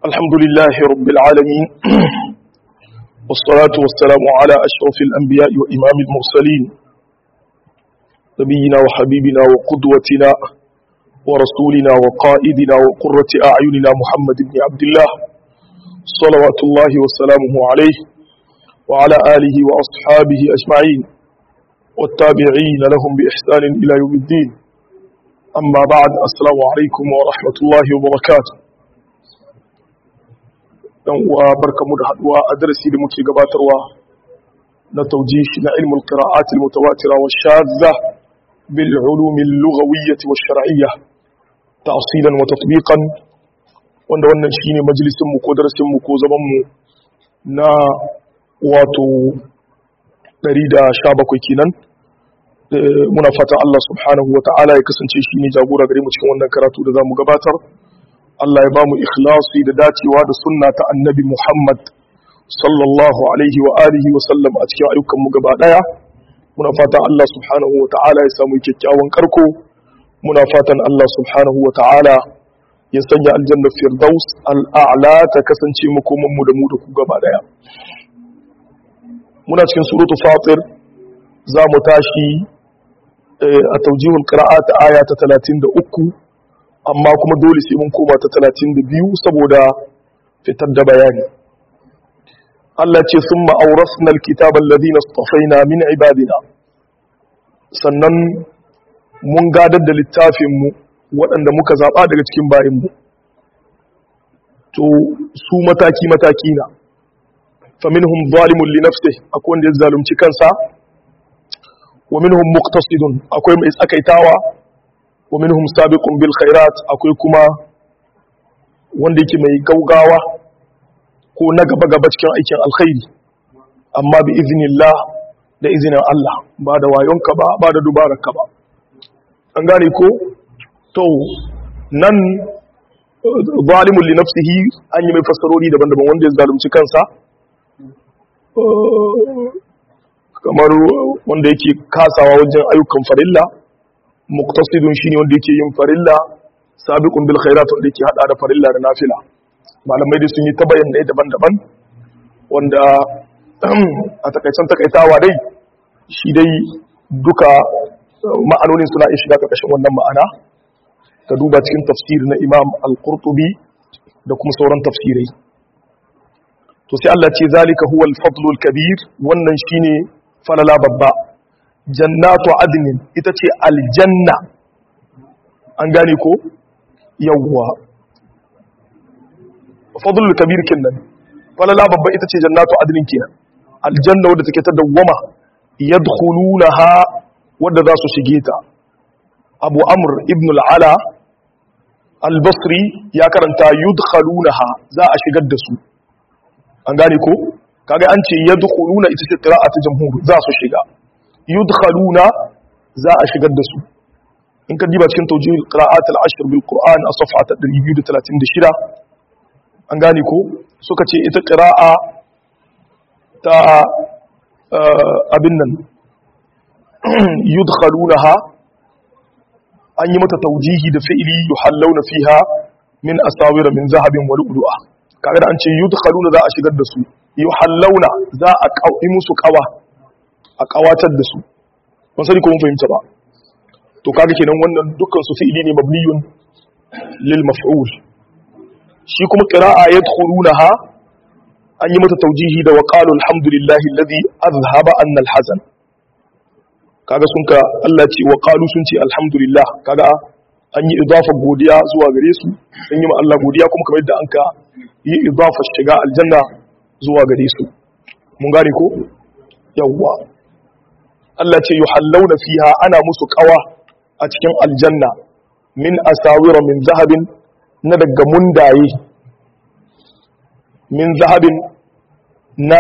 الحمد لله رب العالمين والصلاة والسلام على أشرف الأنبياء وإمام المرسلين نبينا وحبيبنا وقدوتنا ورسولنا وقائدنا وقرة أعيننا محمد بن عبد الله صلوات الله وسلامه عليه وعلى آله وأصحابه أجمعين والتابعين لهم بإحسان إلى يوم الدين أما بعد السلام عليكم ورحمة الله وبركاته dan uwa barkamu da haduwa a darasi da muke gabatarwa na taujihi na ilmul qira'at al mutawatira wa shadha bil ulum al lughawiyyah wa shar'iyyah ta'silan wa tatbiqan wanda wannan shine majalisin mu ko darasin mu ko zaman mu na wato 117 kenan muna fata Allah subhanahu wa ta'ala ya kasance shine jagora gare mu cikin wannan karatu da zamu gabatar Allah ya ba mu ikhlasi da dacewa da sunna ta annabi Muhammad sallallahu alaihi wa alihi wa sallam a cikin ayyukan mu gaba daya muna fatan Allah subhanahu wa ta'ala ya samu kyakkyawan karko muna fatan Allah subhanahu wa ta'ala ya sanya aljanna firdaus al'a'la ta kasance makoman mu da mu da ku gaba daya muna cikin suratul fatir za mu tashi a taujihul qira'at aya ta 33 amma kuma dole sai mun koma ta 32 saboda fitar da bayani Allah ce sun ma'aurasna alkitab alladhina istafaina min ibadina sannan mun gadar da littafin mu waɗanda muka zaba daga cikin bayin mu to su mataki mataki na faminhum zalimun li nafsihi akwai wanda ya zalunci kansa wa minhum muqtasidun akwai mai tsakaitawa wa minhum sabiqun bil khairat akwai kuma wanda yake mai gaugawa ko na gaba gaba cikin aikin alkhairi amma bi iznillah da izinin Allah ba da wayonka ba ba da dubararka ba an gane ko to nan zalimun li nafsihi an yi mai fassarori daban-daban wanda ya zalunci kansa kamar wanda yake kasawa wajen ayyukan farilla muqtasidun shine wanda yake yin farilla sabiqun bil khairat wanda yake hada da farilla da nafila malamai da sun yi ta bayyana daban-daban wanda a takaicen takaitawa dai shi dai duka ma'anonin suna iya shiga karkashin wannan ma'ana ka duba cikin tafsiri na Imam Al-Qurtubi da kuma sauran tafsirai to sai Allah ce zalika huwa al-fadlul kabir wannan shine falala babba jannatu adnin ita ce aljanna an gane ko yawwa fadlul kabir kenan falala babba ita ce jannatu adnin kenan aljanna wadda take ta dawwama yadkhulunaha wadda za su shige ta abu amr ibn al-ala al-basri ya karanta yudkhalunaha za a shigar da su an gane ko kaga an ce yadkhuluna ita ce qira'atu jamhur za su shiga yudkhaluna za a shigar da su in ka diba cikin tawjih qira'at al-ashr bil qur'an a safha ta 236 an gane ko suka ce ita qira'a ta abin nan yudkhalunaha an yi mata tawjihi da fi'li yuhallawna fiha min asawira min zahabin wa lu'lu'a kaga da an ce yudkhaluna za a shigar da su yuhallawna za a kawi musu kawa a kawatar da su ban sani ko mun fahimta ba to kaga kenan wannan dukkan su fi'ili ne mabniyun lil maf'ul shi kuma qira'a yadkhulunaha an yi mata tawjihi da wa qalu alhamdulillahi alladhi azhaba anna alhazan kaga sun ka Allah ce wa qalu sun ce alhamdulillah kaga an yi idafa godiya zuwa gare su sun yi ma Allah godiya kuma kamar yadda an ka yi idafa shiga aljanna zuwa gare su mun gane ko yawwa Allah ce yuhallawna fiha ana musu kawa a cikin aljanna min asawira min zahabin na daga mundaye min zahabin na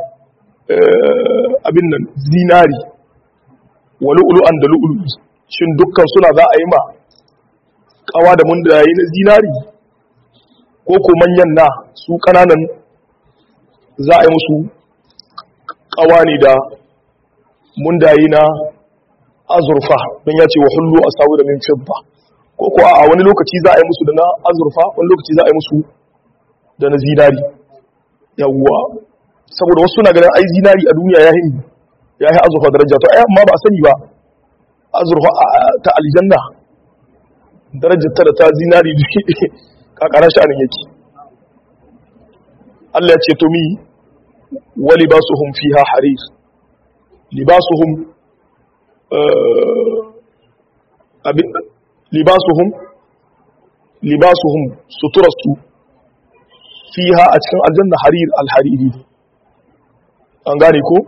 abin nan zinari wa lu'lu'an da lu'lu'i shin dukkan suna za a yi ma kawa da mundaye na zinari ko ko manyan na su kananan za a yi musu kawa ne da mundaye na azurfa don ya ce wa hullu a sawu da min fidda ko ko a wani lokaci za a yi musu da na azurfa wani lokaci za a yi musu da na zinari yawwa saboda wasu na ganin ai zinari a duniya ya hin ya yi azurfa daraja to ai amma ba a sani ba azurfa ta aljanna darajar ta da ta zinari kakara shi anan yake Allah ya ce to mi wa libasuhum fiha harir libasuhum abin libasuhum libasuhum suturarsu fiha a cikin aljanna harir alhariri an gane ko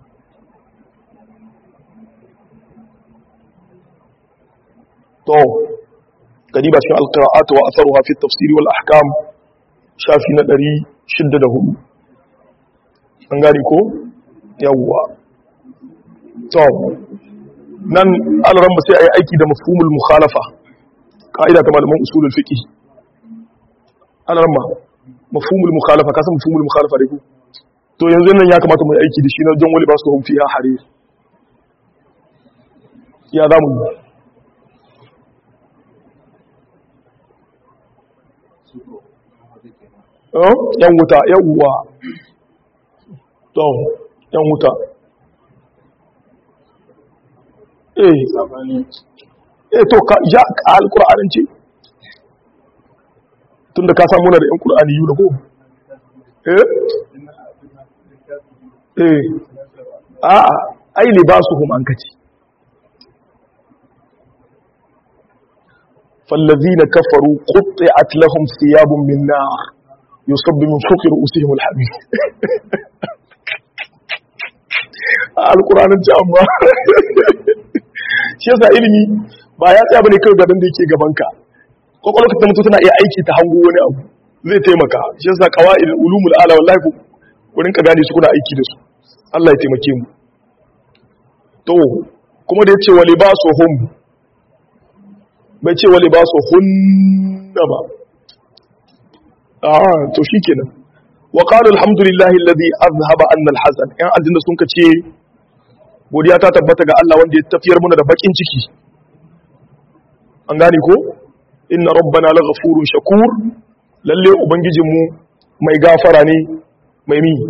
to kadiba cikin alqira'at wa atharuha fi at-tafsir wal ahkam shafi na 604 an gane ko yawwa to nan alaran sai ayi aiki da mafhumul mukhalafa ka'ida ta malaman usulul fiqh alaran ma mafhumul mukhalafa kasan mafhumul mukhalafa dai ko to yanzu nan ya kamata mu yi aiki da shi na jan wali ba su hum fiha harir ya zamu eh yan wuta yawwa to yan wuta eh eh to ka ya alqur'anin ce tunda ka samu na da yan qur'ani yu da ko eh eh a'a ai libasuhum an kace fallazina kafaru qutti'at lahum thiyabun min nar yusabbu min fawqi ru'usihim alhamim alqur'anin ce amma shi yasa ilimi ba ya tsaya bane kai gaban da yake gaban ka kokolka ta mutu tana iya aiki ta hango wani abu zai taimaka shi yasa qawaid ulumul ala wallahi wurin ka gane su kuna aiki da su Allah ya taimake mu to kuma da yace wali basu hum bai ce wali basu hunna ba ah to shikenan wa qala alhamdulillahi alladhi azhaba anna alhazan yan aljanna sun ka ce godiya ta tabbata ga Allah wanda ya tafiyar muna da bakin ciki an gane ko inna rabbana laghafurun shakur lalle ubangijinmu mai gafara ne mai mi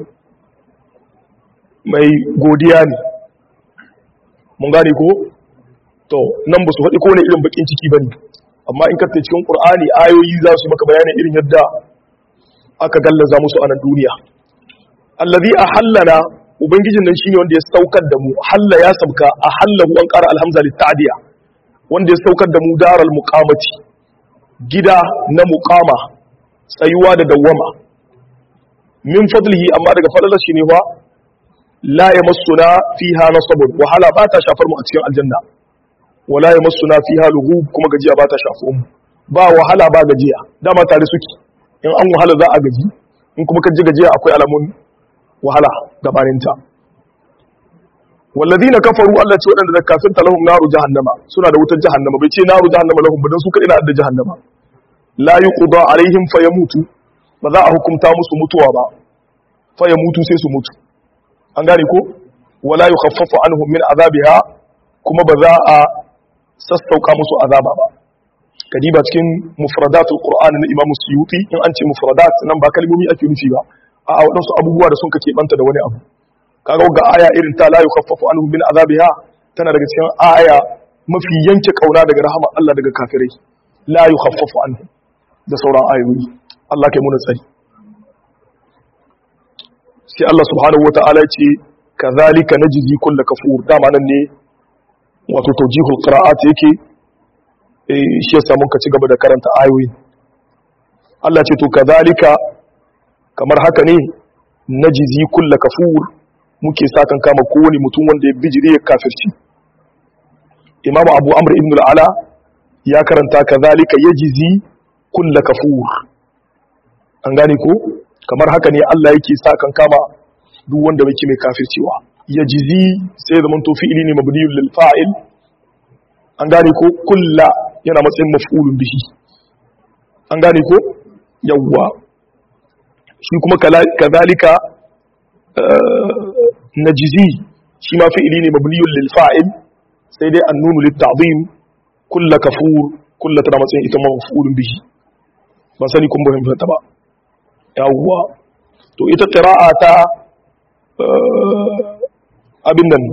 mai godiya ne mun gane ko to nan ba su faɗi kowane irin bakin ciki ba ne amma in karta cikin ƙur'ani ayoyi za su maka bayanin irin yadda aka gallaza musu a nan duniya allazi a hallana ubangijin nan shine wanda ya saukar da mu halla ya sabka a hallahu an ƙara alhamza litta'diya wanda ya saukar da mu daral muqamati gida na muqama tsayuwa da dawwama min fadlihi amma daga fadalar shi ne fa la yamassuna fiha nasabun wahala ba ta shafar mu a cikin aljanna wala yamassuna fiha lughub kuma gajiya ba ta shafo mu ba wahala ba gajiya dama tare suke in an wahala za a gaji in kuma kaji gajiya akwai alamun wahala gabanin ta walladina kafaru Allah ce wadanda da kafirta lahum naru jahannama suna da wutar jahannama bai ce naru jahannama lahum ba dan su kadai na da jahannama la yuqda alaihim fayamutu ba za a hukunta musu mutuwa ba fayamutu sai su mutu an gane ko wala yukhaffafu anhum min azabiha kuma ba za a sassauka musu azaba ba kadiba cikin mufradatul qur'ani na imam suyuti in an ce mufradat nan ba kalmomi ake nufi ba a wadansu abubuwa da sun kake banta da wani abu kaga ga aya irin ta la yukhaffafu anhum min azabiha tana daga cikin aya mafi yanke kauna daga rahama Allah daga kafirai la yukhaffafu anhum da sauran ayoyi Allah kai muna tsari sai Allah subhanahu wata'ala ce kazalika najzi kullu kafur dama nan ne wato tawjihul qira'at yake eh shi yasa mun ka ci gaba da karanta ayoyi Allah ce to kazalika kamar haka ne najzi kullu kafur muke sakan kama kowane mutum wanda ya bijire ya kafirci Imam Abu Amr ibn al-Ala ya karanta kazalika yajzi kullu kafur an gane ko kamar haka ne Allah yake sa kan kama duk wanda bai mai kafircewa ya jizi sai zaman to fi'ili ne mabniyul lil fa'il an gane ko kulla yana matsayin maf'ulun bihi an gane ko yawwa shi kuma kadhalika najzi shi ma fi'ili ne mabniyul lil fa'il sai dai annunu lit ta'zim kulla kafur kulla tana matsayin ita maf'ulun bihi ban sani kun fahimta ba yawwa to ita qira'a ta abin nan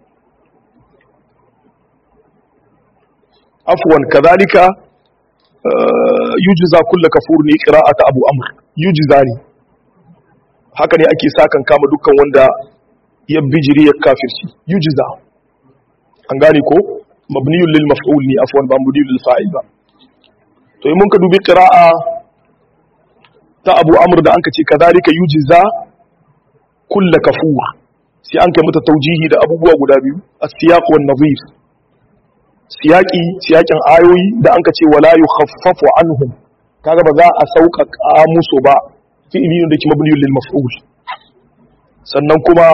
afwan kadhalika yujza kullu kafur ne qira'ata abu amr yujza ne haka ne ake sakan kama dukkan wanda ya bijiri ya kafirci yujza an gane ko mabniyun lil maf'ul ne afwan ba mabniyun lil fa'il ba to in mun ka dubi qira'a ta abu amr da anka ce kadhalika yujza kullu kafur sai an kai mata taujihi da abubuwa guda biyu as-siyaq wan nadhir siyaki siyakin ayoyi da anka ce wala yukhaffafu anhum kaga ba za a sauƙaƙa musu ba fi'ili ne da ke mabniyun lil maf'ul sannan kuma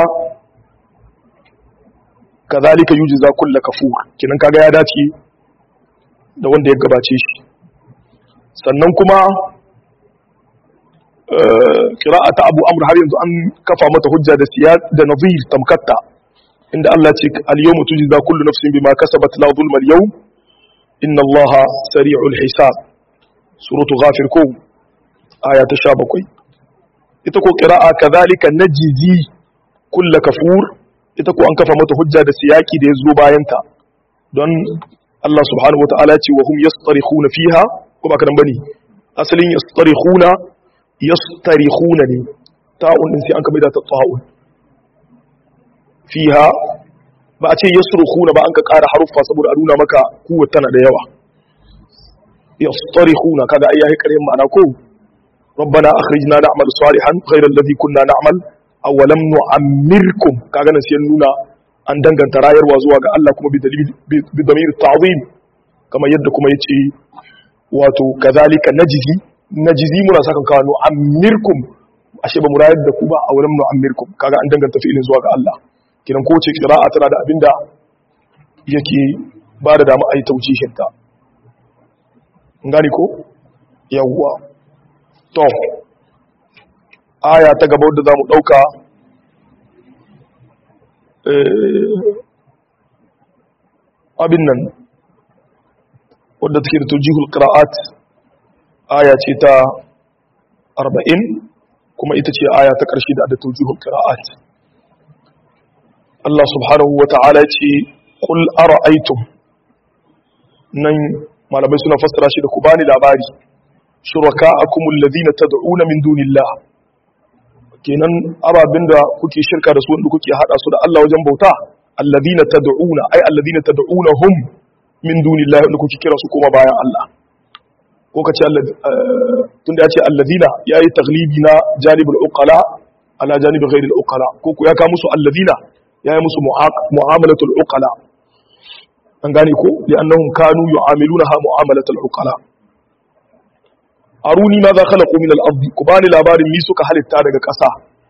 kazalika yujza kull kafur kinan kaga ya dace da wanda ya gabace shi sannan kuma qira'ata abu amr har yanzu an kafa mata hujja da siyad da nadhir tamkatta inda Allah ce al-yawma tujza kullu nafsin bima kasabat la zulma al-yawm inna Allaha sari'ul hisab suratu ghafir ko aya ta 17 ita ko qira'a kadhalika najzi kull kafur ita ko an kafa mata hujja da siyaki da yazo bayan ta don Allah subhanahu wataala ce wa hum yastarikhuna fiha ko ba kadan bane asalin yastarikhuna yastarikhuna ne ta'un din sai an kabe da ta ta'un fiha ba a ce yasrukhuna ba an ka ƙara haruffa saboda a nuna maka kuwa tana da yawa yastarikhuna kaga ai yayi ƙarin ma'ana ko ربنا أخرجنا نعمل صالحا غير الذي كنا نعمل أو لم نعمركم kaga nan sai nuna an danganta rayarwa zuwa ga Allah kuma bi damir ta'zim kama yadda kuma yace wato kazalika najzi najzi muna saka kanu amirkum ashe ba mu rayar da ku ba a wurin nu'ammirkum kaga an danganta fi'ilin zuwa ga Allah kiran ko ce qira'a tana da abinda yake ba da dama ayi taujihin ta ngani ko yawwa to aya ta gaba wadda zamu dauka abin nan wadda take da tawjihul qira'at aya ce ta 40 kuma ita ce aya ta ƙarshe da tawjihul qira'at Allah subhanahu wa ta'ala ce qul ara'aytum nan malamai suna fassara shi da ku bani labari shuraka'akum alladhina tad'una min dunillah kenan ababin da kuke shirka da su wanda kuke hada su da Allah wajen bauta alladhina tad'una ay alladhina tad'unahum min dunillah wanda kuke kira su kuma bayan Allah ko ka ce tun da ya ce allazina ya yi taglibi na janibul uqala ala janibin ghairil uqala ko ku ya ka musu allazina ya yi musu mu'amalatul uqala an gane ko li annahum kanu yu'amilunaha mu'amalatul uqala aruni ma za khalaqu min al-ardi ku bani labarin mi suka halitta daga ƙasa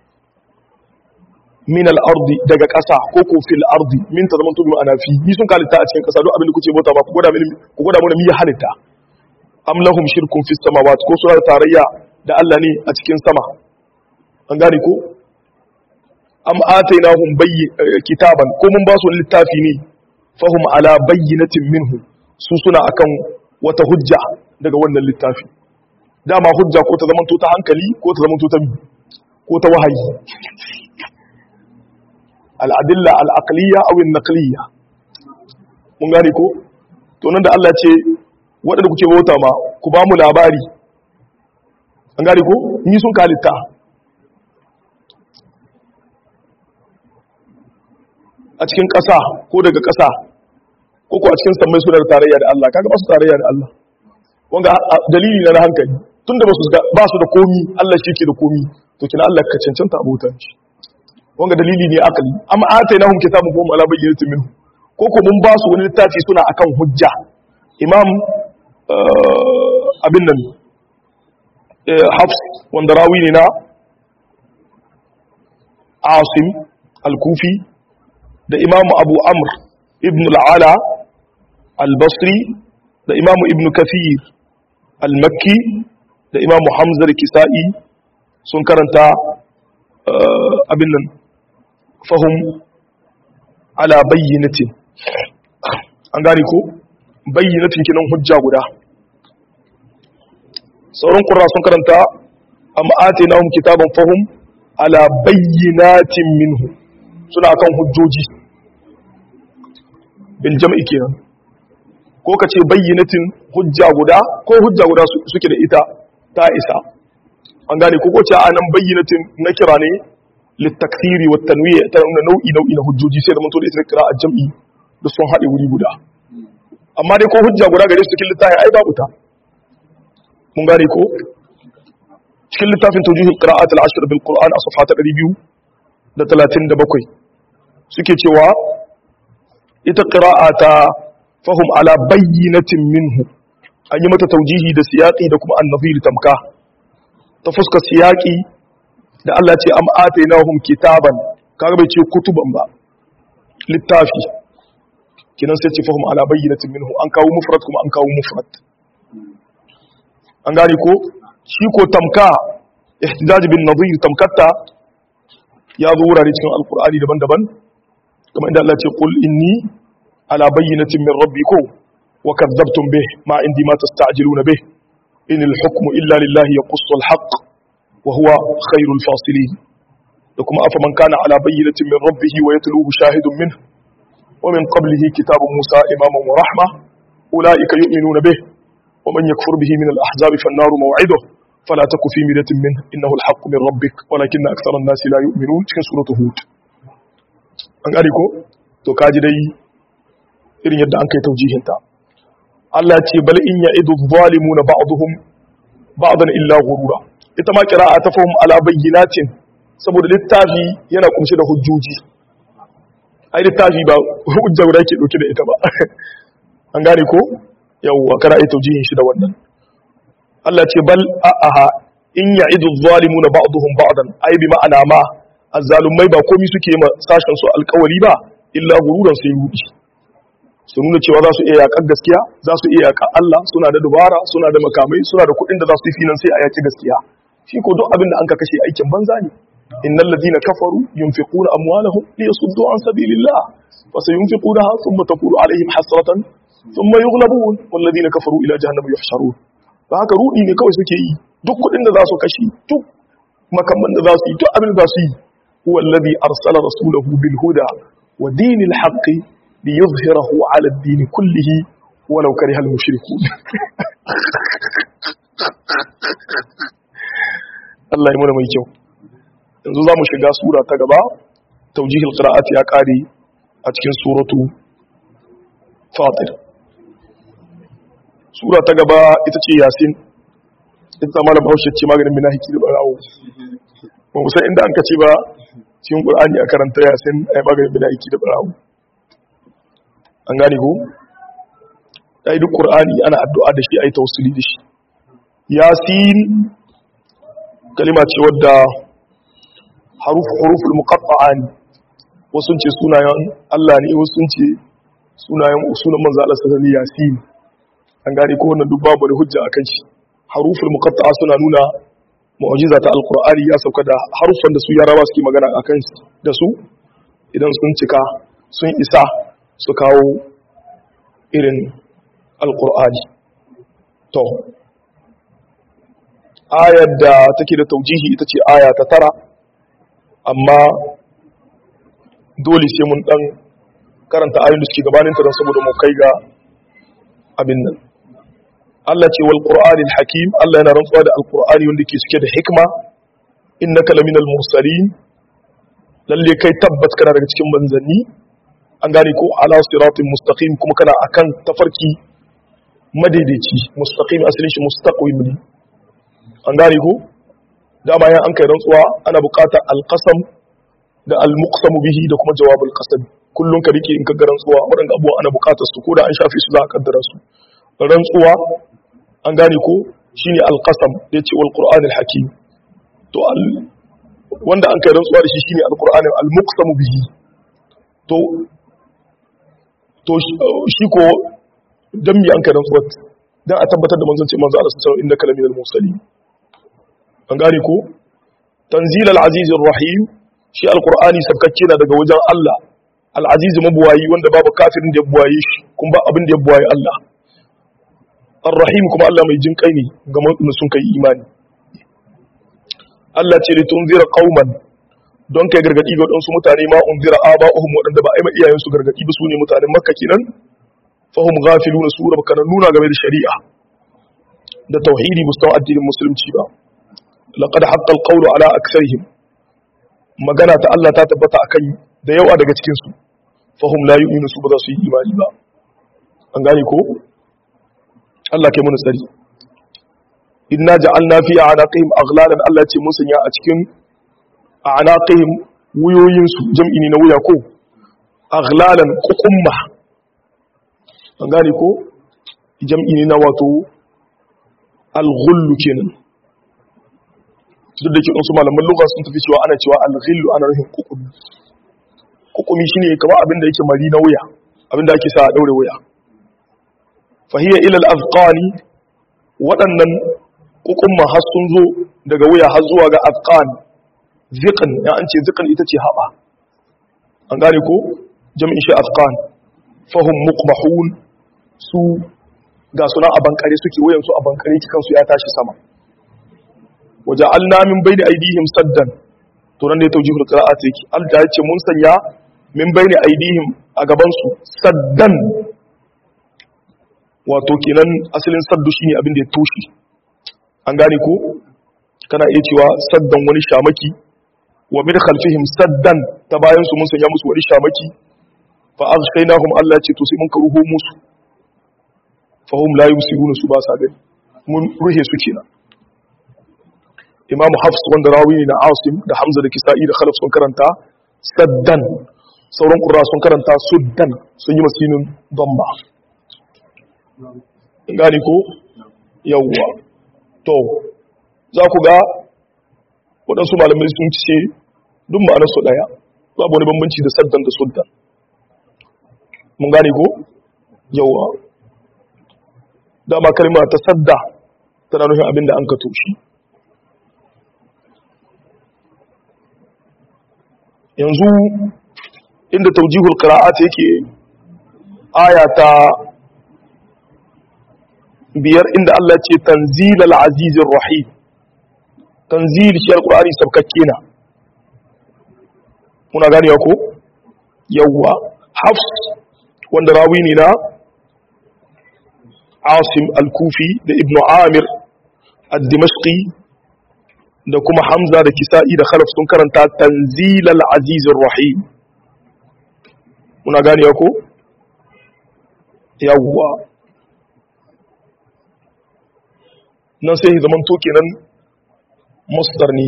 min al-ardi daga ƙasa ko ko fil ardi min ta zaman tubi ma'ana fi mi sun halitta a cikin ƙasa duk abin da kuke bauta ba ku gwada mini ku gwada mana mi ya halitta am lahum shirkun fis samawati ko suna tarayya da Allah ne a cikin sama an gane ko am atainahum bayyi kitaban ko mun ba su littafi ne fahum ala bayyinatin minhu su suna akan wata hujja daga wannan littafi dama hujja ko ta zamanto ta hankali ko ta zamanto ta ko ta wahayi al-adilla al-aqliya aw an-naqliya mun gane ko to nan da Allah ce waɗanda kuke bauta ma ku ba mu labari an gane ko ni sun kalitta a cikin ƙasa ko daga ƙasa ko ko a cikin sammai suna da tarayya da Allah kaga ba su tarayya da Allah wanga dalili na hankali tunda ba su ba su da komi Allah shi ke da komi to kina Allah ka cancanta abota shi wanga dalili ne akali amma atainahum kitabun hum ala bayyinatin minhu ko ko mun ba su wani littafi suna akan hujja imam abin nan hafs wanda rawi ne na asim al-kufi da imam abu amr ibn al'ala al-basri da imam ibn kafir al-makki da imam hamzar kisa'i sun karanta abin nan fahim ala bayyanatin an gane ko bayyanatin kinan hujja guda sauran ƙura sun karanta am atainahum kitaban fahum ala bayyinatin minhu suna kan hujjoji bil jam'i kenan ko kace bayyinatin hujja guda ko hujja guda suke da ita ta isa an gane ko ko ce anan bayyinatin na kira ne litakthiri wa tanwi' ta nuna nau'i nau'i na hujjoji sai da mun to da ita kira a jam'i da sun haɗe wuri guda amma dai ko hujja guda gare su cikin littafin ai babu ta mun gane ko cikin littafin tawjihul qira'at al-ashr bil qur'an a safha ta 237 suke cewa ita qira'ata fahum ala bayyinatin minhu an yi mata tawjihi da siyaqi da kuma an-nadhir tamka ta fuska siyaqi da Allah ce am atainahum kitaban kaga bai ce kutuban ba littafi kinan sai ce fahim ala bayyinatin minhu an kawo mufrad kuma an kawo mufrad an gane ko shi ko tamka ihtijaj bin nadhir tamkatta ya zo wurare cikin alqur'ani daban-daban kamar inda Allah ce qul inni ala bayyinatin min rabbikum wa kadzabtum bih ma indi ma tasta'jiluna bih in al-hukmu illa lillahi yaqussu al-haqq wa huwa khairul fasilin da kuma afa man kana ala bayyinatin min rabbih wa yatluhu shahidun minhu ومن قبله كتاب موسى إماما ورحمة أولئك يؤمنون به ومن يكفر به من الأحزاب فالنار موعده فلا تك في مرية منه إنه الحق من ربك ولكن أكثر الناس لا يؤمنون في سورة هود an gane ko to kaji dai irin yadda an kai taujihinta Allah ce bal in ya'idu zalimuna ba'dhum ba'dan illa ghurura ita ma qira'a ta fahim ala bayyinatin saboda littafi yana kumshe da hujjoji ai littafi ba hujja guda ke dauke da ita ba an gane ko yawwa kana ai taujihin shi da wannan Allah ce bal a'aha in ya'idu zalimuna ba'dhum ba'dan ai bi ma'ana ma azzalumai ba komai suke ma sashen su alƙawari ba illa gururan sai rudi su nuna cewa za su iya yaƙar gaskiya za su iya yaƙar Allah suna da dubara suna da makamai suna da kuɗin da za su yi finan sai a yaƙi gaskiya shi ko duk abin da an ka kashe aikin banza ne innal ladina kafaru yunfiquna amwalahum liyasuddu an sabilillah fa sayunfiqunaha thumma takunu alaihim hasratan thumma yughlabun wal ladina kafaru ila jahannam yuhsharun ba haka rudi ne kawai suke yi duk kuɗin da za su kashe duk makamman da za su yi duk abin da za su yi huwa alladhi arsala rasulahu bil huda wa dinil haqqi liyuzhirahu ala ad-din kullihi walau kariha al-mushrikun Allah ya muna mai kyau yanzu za mu shiga sura ta gaba taujihil qira'at ya kare a cikin suratu fatir sura ta gaba ita ce yasin ita malam bahaushe ce maganin minahiki da barawo ba mu san inda an kace ba cikin qur'ani a karanta yasin ai maganin minahiki da barawo an gane ko dai duk qur'ani ana addu'a da shi ai tawassuli da shi yasin kalima ce wadda haruf huruful muqatta'a ne wasu ce sunayen Allah ne wasu ce sunayen sunan manzo Allah sallallahu alaihi yasin an gane ko wannan duk babu da hujja akan shi haruful muqatta'a suna nuna mu'jiza ta alqur'ani ya sauka da harufan da su yarawa suke magana akan da su idan sun cika sun isa su kawo irin alqur'ani to ayar da take da taujihi ita ce aya ta tara amma dole sai mun dan karanta ayoyin da suke gabanin ta don saboda mu kai ga abin nan Allah ce wal qur'anil hakim Allah yana rantsuwa da alqur'ani wanda ke cike da hikma innaka laminal mursalin lalle kai tabbat kana daga cikin manzanni an gane ko ala siratin mustaqim kuma kana akan tafarki madaidaici mustaqim asalin shi mustaqim ne an gane ko dama yan an kai rantsuwa ana buƙatar alqasam da almuqsamu bihi da kuma jawabul qasam kullun ka rike in ka ga rantsuwa waɗanda abubuwa ana buƙatar su ko da an shafe su za a kaddara su rantsuwa an gane ko shine alqasam da yace wal qur'anil hakim to wanda an kai rantsuwa da shi shine alqur'ani almuqsamu bihi to to shi ko dan mi an kai rantsuwa dan a tabbatar da manzon ce manzo Allah sallallahu alaihi wasallam innaka laminal mursalin an gane ko tanzil al-aziz rahim shi alqur'ani sabkacce na daga wajen Allah al-aziz mabuwayi wanda babu kafirin da ya buwaye shi kun ba abin da ya buwaye Allah ar-rahim kuma Allah mai jin kai ne ga mutum sun kai imani Allah ce li tunzira qauman don kai gargadi ga wadansu mutane ma unzira aba'uhum wadanda ba a yi ma iyayensu gargadi ba su ne mutanen makka kenan fahum ghafiluna su da baka nuna game da shari'a da tauhidi mustawa addinin musulunci ba laqad haqqa alqawlu ala aktharihim magana ta Allah ta tabbata akan da yawa daga cikin su fahum la yu'minu su ba za su yi imani ba an gane ko Allah kai mun tsari inna ja'alna fi a'naqihim aghlalan Allah ce mun sanya a cikin a'naqihim wuyoyin su jam'i ne na wuya ko aghlalan qukumma an gane ko jam'i ne na wato al-ghullu kenan duk da ke su malaman lugha sun tafi cewa ana cewa al-ghillu ana nufin kukumi kukumi shine kamar abin da yake mari na wuya abin da ake sa a daure wuya fahiya ila al-azqani waɗannan kukumma har sun zo daga wuya har zuwa ga azqan ziqan ya an ce ziqan ita ce haba an gane ko jami'in shi azqan fahum muqmahun su ga suna a bankare suke wayan su a bankare kansu ya tashi sama waja'alna min bayni aydihim saddan to nan ne tawjihul qira'at yake Allah ya ce mun sanya min bayni aydihim a gaban su saddan wato kenan asalin saddu shine abin da ya toshe an gane ko kana iya cewa saddan wani shamaki wa min khalfihim saddan ta bayan su mun sanya musu wani shamaki fa aghshaynahum Allah ya ce to sai mun karuho musu fa hum la yusiruna su ba sa gani mun ruhe su kenan imamu hafs wanda rawi ne na asim da hamza da kisa'i da khalaf sun karanta saddan sauran ƙura sun karanta suddan sun yi masinin bamba gani ko yawwa to za ku ga waɗansu malamai sun ce duk ma'anarsu ɗaya babu wani bambanci da saddan da suddan mun gane ko yawwa dama kalma ta sadda tana nufin abin da an ka toshi yanzu inda taujihul qira'at yake aya ta biyar inda Allah ce tanzilal azizir rahim tanzil shi alqur'ani sabkakke na muna ganewa ko yawwa hafs wanda rawi ne na asim al-kufi da ibnu amir ad-dimashqi da kuma hamza da kisa'i da khalaf sun karanta tanzilal azizir rahim muna gane ko yawwa nan sai zaman to kenan masdar ne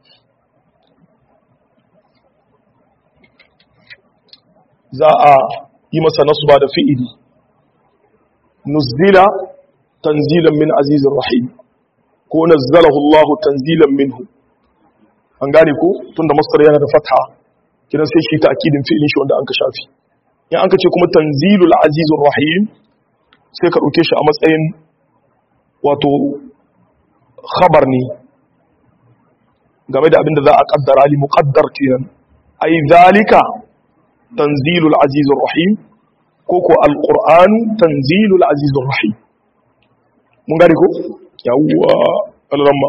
za a yi masa nasba da fi'ili nuzila tanzilan min azizir rahim ko nazzalahu Allah tanzilan minhu an gane ko tunda masdar yana da fatha kidan sai shi ta'kidin fi'ilin shi wanda an ka shafi in an ka ce kuma tanzilul azizur rahim sai ka dauke shi a matsayin wato khabar ne game da abinda za a kaddara li muqaddar kenan ai zalika tanzilul azizur rahim ko ko alquran tanzilul azizur rahim mun gane ko yawwa alramma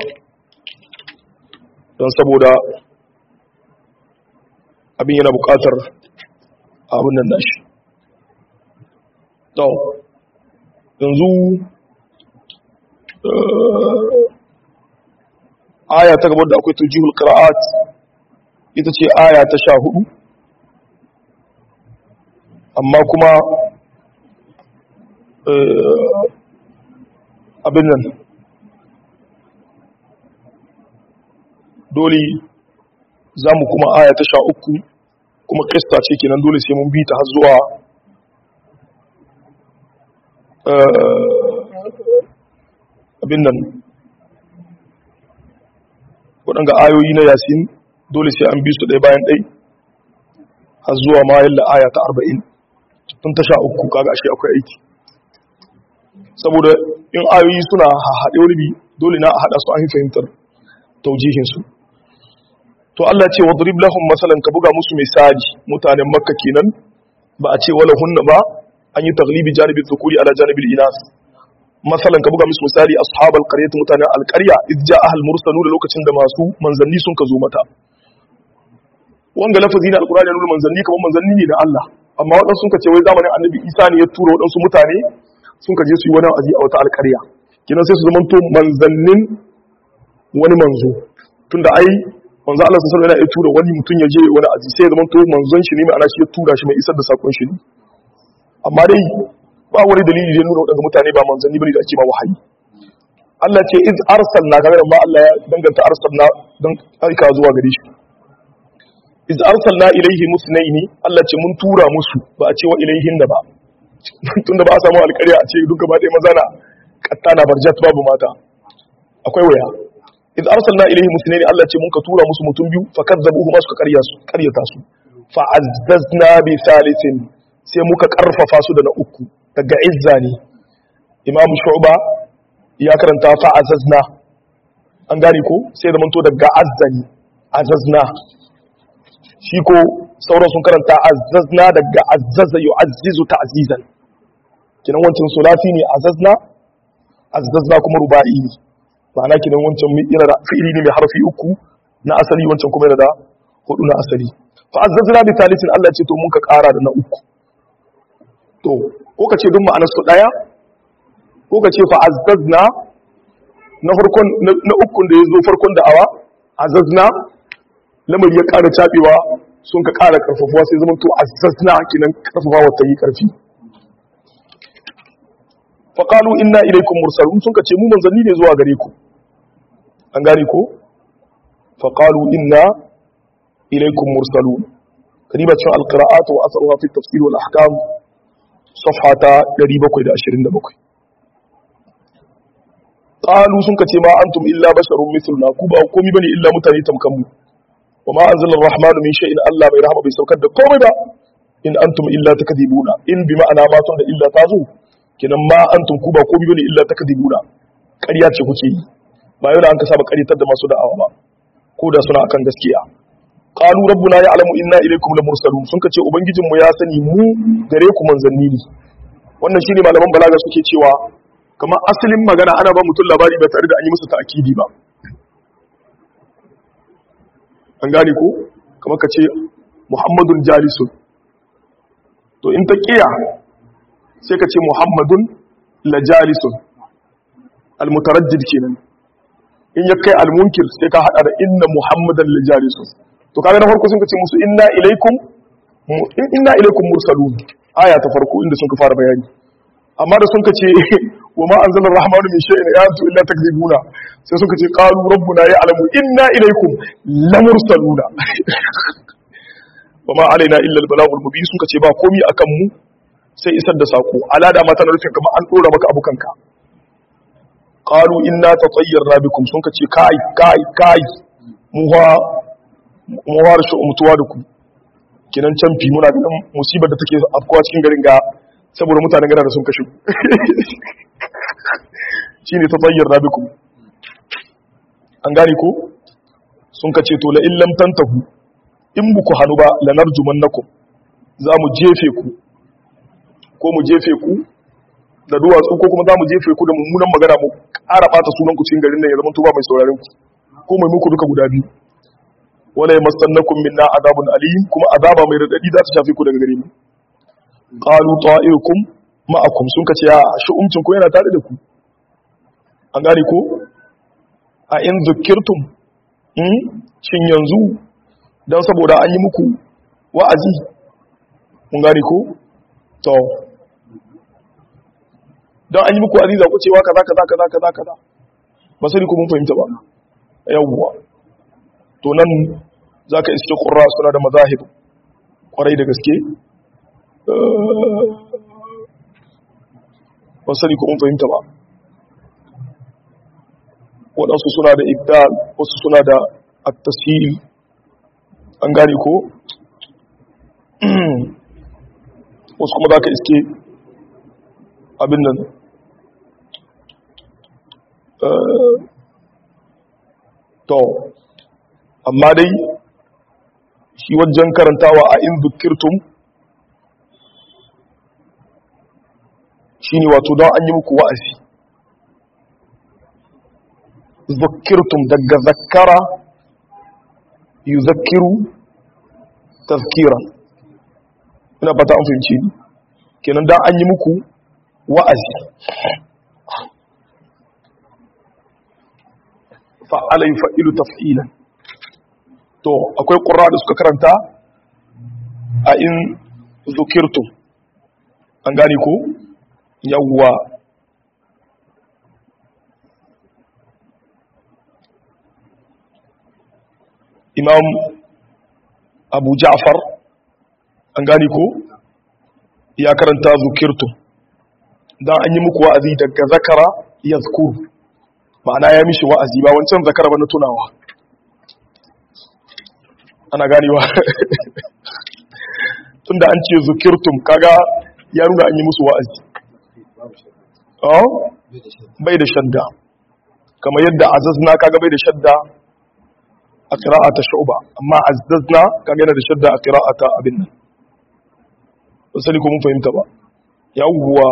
don saboda abin yana bukatar abin nan nashi to yanzu aya ta gabar da akwai tujihul qira'at ita ce aya ta sha hudu amma kuma abin nan dole za mu kuma aya ta sha uku kuma krista ce kenan dole sai mun bi ta har zuwa abin nan waɗanga ayoyi na yasin dole sai an bi su ɗaya bayan ɗai har zuwa ma yalla aya ta arba'in tun ta sha uku kaga ashe akwai aiki saboda in ayoyi suna haɗe wani bi dole na a haɗa su an yi fahimtar taujihinsu to Allah ce wadrib lahum masalan ka buga musu misali mutanen makka kenan ba a ce wala hunna ba an yi taglibi janibin dhukuri ala janibil inas masalan ka buga musu misali ashabal qaryati mutanen alqarya idh ja'a al mursalu da lokacin da masu manzanni sun ka zo mata wanga lafazi na alqur'ani nuna manzanni kamar manzanni ne da Allah amma wadansu sun ka ce wai zamanin annabi Isa ne ya tura wadansu mutane sun ka je su yi wani aji a wata alqarya kinan sai su zamanto manzannin wani manzo tunda ai manzo Allah sun sanar ya tura wani mutum ya je wani aji sai ya zamanto manzon shi ne mai ana shi ya tura shi mai isar da sakon shi ne amma dai ba wani dalili da nuna wadanda mutane ba manzanni bane da ake ma wahayi Allah ce iz arsalna kaga ma Allah ya danganta arsalna dan aika zuwa gare shi iz arsalna ilaihi musnaini Allah ce mun tura musu ba a ce wa ilaihin da ba tunda ba a samu alƙarya a ce duk gaba ɗaya maza na kattana barjat babu mata akwai waya iz arsalna ilaihi musnaini Allah ce mun ka tura musu mutum biyu fa kadzabuhu ma suka ƙarya su ƙaryata su fa azzazna bi thalithin sai muka karfafa su da na uku daga izza ne imam shu'ba ya karanta fa azazna an gane ko sai da manto daga azzani azazna shi ko sauran sun karanta azazna daga azzaza yu'azzizu ta'zizan kinan wancan sulasi ne azazna azazna kuma ruba'i ne ma'ana kinan wancan yana da fi'ili ne mai harfi uku na asali wancan kuma yana da hudu na asali fa azzazna bi thalithin Allah ce to mun ka kara da na uku to ko ka ce duk ma'anar su daya ko ka ce fa azzazna na farkon na ukun da ya zo farkon da'awa azzazna lamari ya ƙara cabewa sun ka ƙara karfafuwa sai zama to azzazna kinan karfafawa ta yi karfi fa qalu inna ilaykum mursalun sun ka ce mu manzanni ne zuwa gare ku an gane ko fa qalu inna ilaykum mursalun kariba cikin alqira'at wa atharuha fi tafsir wal ahkam صفحة 727 قالوا sun kace ma antum illa basharun mithluna ku ba komai bane illa mutane tamkan mu wa ma anzala ar-rahmanu min shay'in Allah bai rahama bai saukar da komai ba in antum illa takdibuna in bi ma'ana ma tun da illa ta zo kinan ma antum ku ba komai bane illa takdibuna ƙarya ce kuke yi ba yau da an ka saba ƙaryatar da masu da'awa ba ko da suna akan gaskiya qalu rabbuna ya'lamu inna ilaykum lamursalun sun kace ubangijinmu ya sani mu gare ku manzanni ne wannan shine malaman balaga suke cewa kamar asalin magana ana ba mutum labari ba tare da an yi masa ta'kidi ba an gane ko kamar kace muhammadun jalisun to in ta kiya sai ka ce muhammadun la jalisun almutaraddid kenan in ya kai almunkir sai ka hada da inna muhammadan la jalisun to kaga na farko sun ce musu inna ilaikum inna ilaikum mursalun aya ta farko inda sun ka fara bayani amma da sun ka ce wa ma anzala rahmanu min shay'in ya antu illa takzibuna sai sun ka ce qalu rabbuna ya'lamu inna ilaikum lamursaluna wa ma alaina illa albalagul mubin sun ka ce ba komi akan mu sai isar da sako alada mata na rufin kamar an dora maka abukanka qalu inna tatayyarna bikum sun ka ce kai kai kai mu mu ware shi mutuwa da ku kinan canfi muna ganin musibar da take afkuwa cikin garin ga saboda mutanen gana da sun kashe shine ta tsayyar rabikum an gane ko sun kace to la illam tantahu in buku hanu ba lanarjumannakum za mu jefe ku ko mu jefe ku da duwatsu ko kuma za mu jefe ku da mummunan magana mu ƙara ɓata sunan ku cikin garin nan ya zama tuba mai sauraron ku ko mai muku duka guda biyu wala yamassannakum minna azabun alim kuma azaba mai radadi za ta shafe ku daga gare mu qalu ta'irukum ma'akum sun kace ya shi'umcin ku yana tare da ku an gane ko a in zukirtum hmm shin yanzu dan saboda an yi muku wa'azi mun gane ko to dan an yi muku wa'azi za ku cewa kaza kaza kaza kaza kaza ba sai ku mun fahimta ba yawwa to nan za ka iske ƙura suna da mazahib ƙwarai da gaske ba sani ko mun fahimta ba waɗansu suna da ibdal wasu suna da at-tashil an gane ko wasu kuma za ka iske abin nan to amma dai shi wajen karantawa a in zukirtum shi ne wato don an yi muku wa'azi zukirtum daga zakkara yuzakkiru tazkiran ina fata an fahimci ni kenan dan an yi muku wa'azi fa'ala yufa'ilu taf'ilan to akwai qurra da suka karanta a in zukirtum an gane ko yawwa imam abu ja'far an gane ko ya karanta zukirtum dan an yi muku wa'azi daga zakara yazkuru ma'ana ya mishi wa'azi ba wancan zakara ba na tunawa ana ganewa tunda an ce zukirtum kaga ya nuna an yi musu wa'azi bai da shadda kamar yadda azazna kaga bai da shadda a ta shu'ba amma azazna kaga yana da shadda a ta abin nan ba sani ko mun fahimta ba yawwa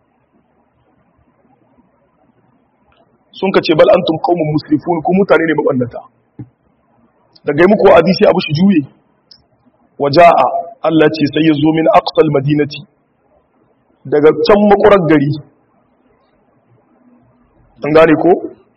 sun ka ce bal antum qaumun musrifun ku mutane ne mabannata daga yi muku wa'azi sai abu shi juye waja'a Allah ce sai ya zo min aqsal madinati daga can makurar gari an gane ko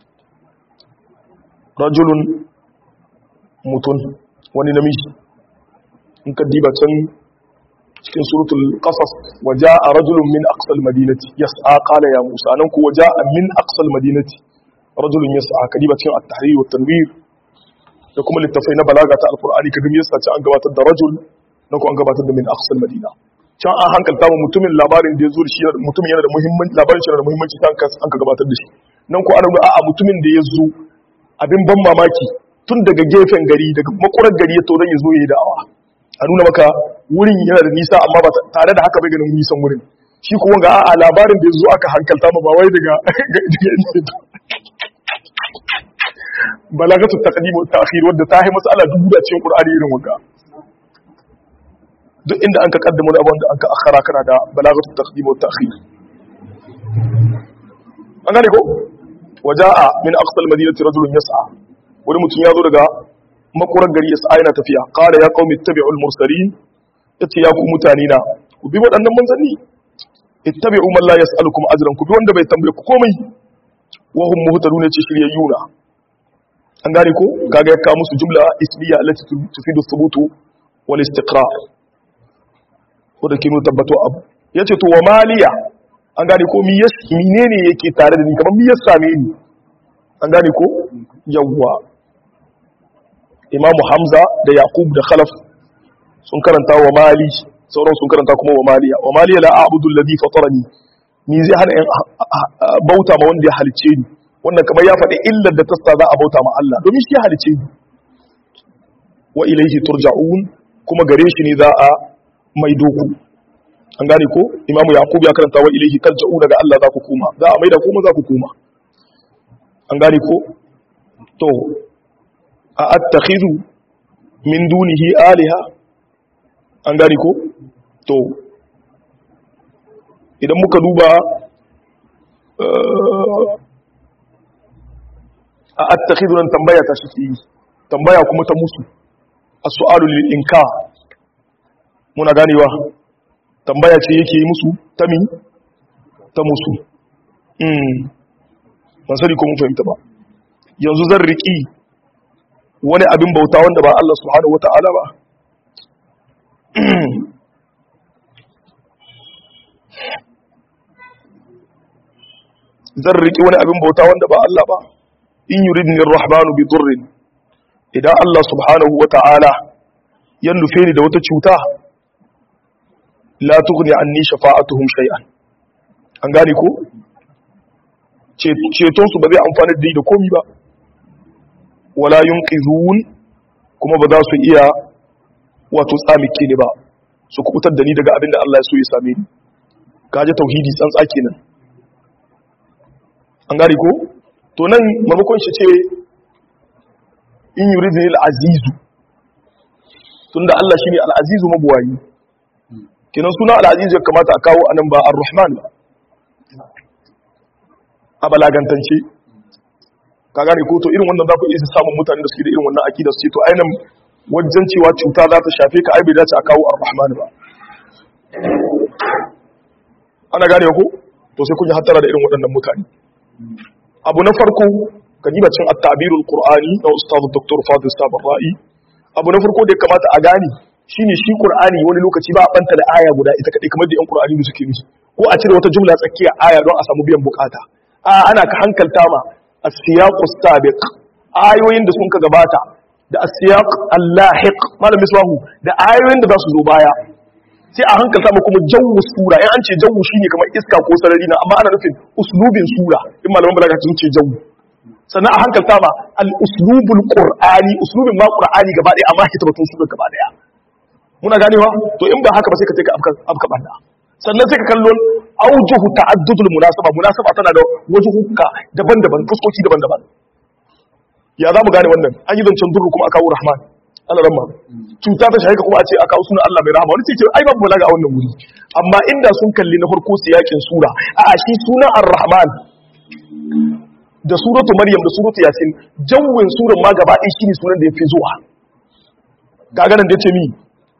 rajulun mutun wani namiji in ka diba can cikin suratul qasas waja'a rajulun min aqsal madinati yas'a qala ya musa nan ku waja'a min aqsal madinati rajulun yas'a kadiba cikin at-tahrir wa tanwir da kuma littafai na balaga ta alqur'ani kaga me yasa an gabatar da rajul na ku an gabatar da min aqsal madina can an hankalta mu mutumin labarin da ya zo da shi mutumin yana da muhimmanci labarin shi yana da muhimmanci ta an ka gabatar da shi nan ku ana a'a mutumin da ya zo abin ban mamaki tun daga gefen gari daga makurar gari ya to dan ya zo yayi da'awa a nuna maka wurin yana da nisa amma ba tare da haka bai ganin nisan wurin shi kuma ga a labarin da ya zo aka hankalta ma ba wai daga balagatu taqdim wa ta'khir wadda ta yi mas'ala dubu da cikin qur'ani irin wanda duk inda an ka kaddama da abin da an ka akhara kana da balagatu taqdim wa ta'khir an gane ko waja'a min aqsal madinati rajulun yas'a wani mutum ya zo daga makurar gari yas'a yana tafiya qala ya qaumi ittabi'ul mursalin yace ya ku mutane na ku bi waɗannan manzanni ittabi'u man la yas'alukum ajran ku bi wanda bai tambaye ku komai wa hum muhtadun ce shiryayuna an gane ko kaga ya kawo musu jumla ismiya allati tufidu thubutu wal istiqrar ko da kinu tabbato abu yace to wa maliya an gane ko mi yas menene yake tare da ni kamar mi yas same ni an gane ko yawwa imamu hamza da yaqub da khalaf sun karanta wa mali sauran sun karanta kuma wa maliya wa maliya la a'budu alladhi fatarani ni zai hana in bauta ma wanda ya halice ni wannan kamar ya faɗi illar da tasta za a bauta ma Allah domin shi ya halice ni wa ilaihi turja'un kuma gare shi ne za a mai doku an gane ko imamu yaqub ya karanta wa ilaihi tarja'u daga Allah za ku koma za a maida kuma za ku koma an gane ko to a attakhidhu min dunihi aliha an gane ko to idan muka duba a attakhidhu nan tambaya ta shi tambaya kuma ta musu as-su'alu lil inka muna ganewa tambaya ce yake yi musu ta mi ta musu mm ban sani ko mun fahimta ba yanzu zan riki wani abin bauta wanda ba Allah subhanahu wata'ala ba zan riki wani abin bauta wanda ba Allah ba in yuridni ar-rahmanu bi durrin idan Allah subhanahu wata'ala ya nufe ni da wata cuta la tughni anni shafa'atuhum shay'an an gane ko ceton su ba zai amfani da da komi ba wala yunqizun kuma ba za su iya wato tsamike ni ba su kubutar da ni daga abin da Allah ya so ya same ni kaje tauhidi tsantsa kenan an gane ko to nan maimakon shi ce in yuridni al-azizu tunda Allah shine al-azizu mabuwayi kenan suna al-azizu ya kamata a kawo anan ba ar-rahman ba a balagantance ka gane ko to irin wannan za ku iya samun mutane da suke da irin wannan akida su ce to ainihin wajen cewa cuta za ta shafe ka ai bai dace a kawo ar-rahman ba ana gane ko to sai kun yi hattara da irin waɗannan mutane abu na farko ka diba cin at-ta'birul qur'ani na ustaz dr fadil sabar ra'i abu na farko da ya kamata a gane shine shi qur'ani wani lokaci ba a banta da aya guda ita kadai kamar da yan qur'ani da suke nufi ko a cire wata jumla tsakiya aya don a samu biyan bukata a ana ka hankalta ma as-siyaqu sabiq ayoyin da sun ka gabata da as-siyaq al-lahiq malam misbahu da ayoyin da za su zo baya sai a hankalta mu kuma jawu sura in an ce jawu shine kamar iska ko sarari na amma ana nufin uslubin sura in malaman balaga sun ce jawu sannan a hankalta ma al-uslubul qur'ani uslubin ma qur'ani gaba daya amma hitabatun sura gaba daya muna ganewa to in ba haka ba sai ka ce ka afka banda sannan sai ka kallon aujuhu ta'addudul munasaba munasaba tana da wajuhuka daban-daban fuskoki daban-daban ya za mu gane wannan an yi zancen durru kuma aka kawo rahman Allah ramma cuta ta shaika kuma a ce aka kawo sunan Allah mai rahama wani ce ai babu balaga a wannan wuri amma inda sun kalli na farko siyakin sura a shi sunan ar-rahman da suratu maryam da suratu yasin jawwin suran ma gaba ɗaya shine sunan da yafi zuwa kaga nan da yace mi